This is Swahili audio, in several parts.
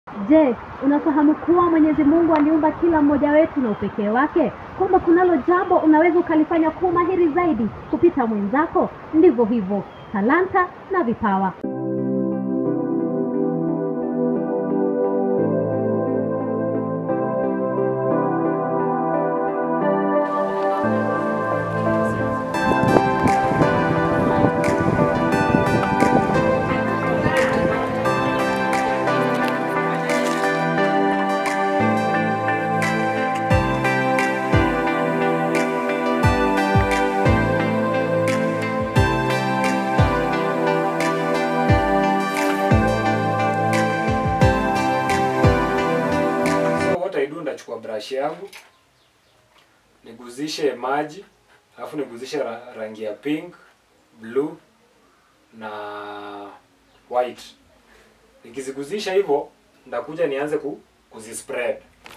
Je, unafahamu kuwa Mwenyezi Mungu aliumba kila mmoja wetu na upekee wake, kwamba kunalo jambo unaweza ukalifanya kuwa mahiri zaidi kupita mwenzako? Ndivyo hivyo talanta na vipawa. So what I do ndachukua brush yangu niguzishe maji alafu niguzishe ra rangi ya pink, blue na white. Nikiziguzisha hivyo ndakuja nianze ku, kuzispread.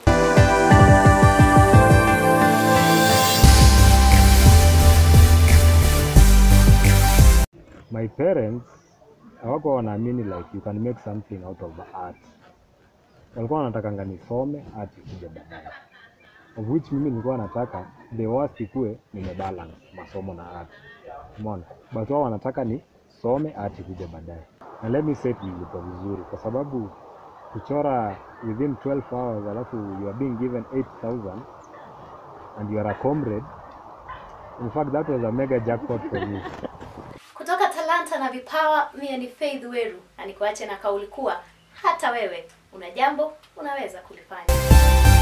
my parents hawakuwa wanaamini like you can make something out of art walikuwa wanatakanga nisome art ikuje baadaye of which mimi nilikuwa nataka the worst ikue nimebalance masomo na art umeona but wao wanataka ni some art ikuje baadaye na let me say ilikuwa vizuri kwa sababu kuchora within 12 hours alafu you are being given 8000 and you are a comrade in fact that was a mega jackpot for me Kutoka Talanta na Vipawa, mie ni Faith Weru na nikuache na kauli kuwa hata wewe una jambo unaweza kulifanya.